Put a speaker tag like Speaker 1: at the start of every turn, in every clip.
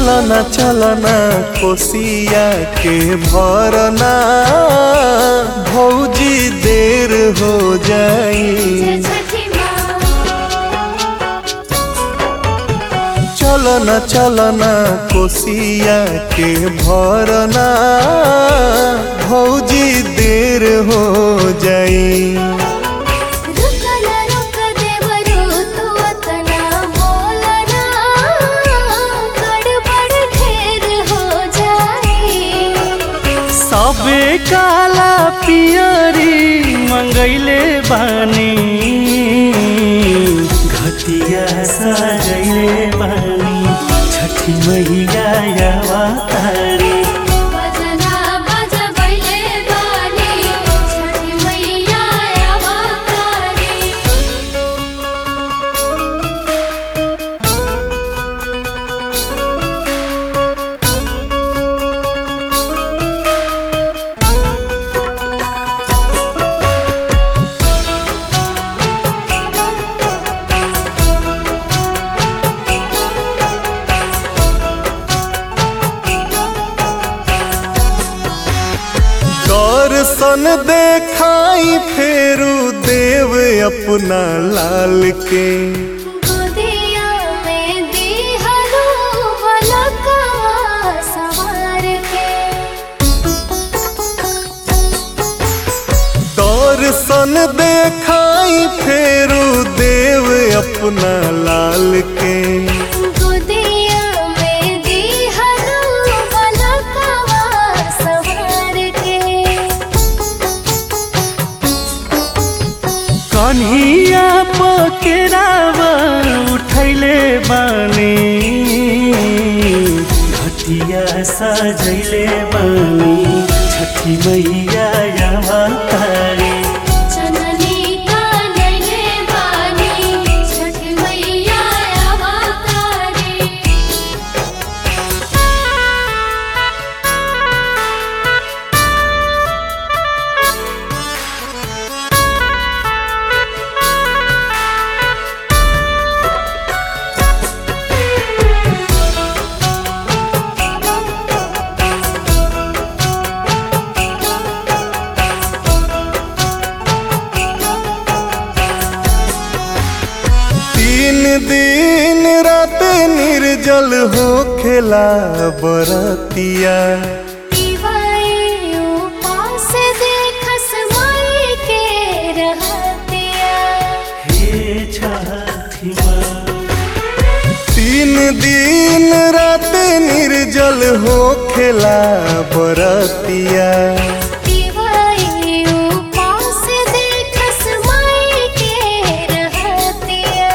Speaker 1: चलना चलना कोसिया के भरना भौजी देर हो जाई
Speaker 2: छठी माँ
Speaker 1: चलना चलना कोसिया के भरना भौजी देर हो जाई
Speaker 2: रुकना रुक देवरू तू अतना बोलना गड़बड़ ढेर हो जाए
Speaker 3: सबे काला पियरी मंगैले बानी घटिया सजैले बानी छठी मैया अवतारी
Speaker 2: बजना बजबैले बानी छठी मैया अवतारी
Speaker 1: दर्शन देखाई फेरू देव अपना लाल के
Speaker 2: गोदिया में दिहरो बलका सवार के
Speaker 1: दर्शन देखाई फेरू देव अपना लाल के
Speaker 2: गोदिया में दिहरो बलका सवार के
Speaker 3: कन्हिया पकेरावा उठैले बानी घटिया सजैले बानी छठी मैया अवतारी
Speaker 2: जननी कानले बानी छठ मैया अवतारी
Speaker 1: तीन दिन रात निर्जल हो खेला बरतिया
Speaker 2: दिवाई उपास देखस माई के रहतिया
Speaker 3: हे छठी माँ
Speaker 1: तीन दिन रात निर्जल हो खेला बरतिया
Speaker 2: दिवाई उपास देखस माई के रहतिया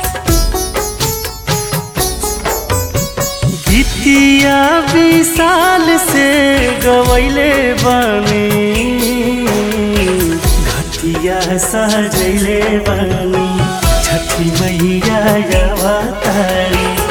Speaker 3: गीतिया विशाल से गवैले बानी घटिया सजैले बानी छठी मैया अवतारी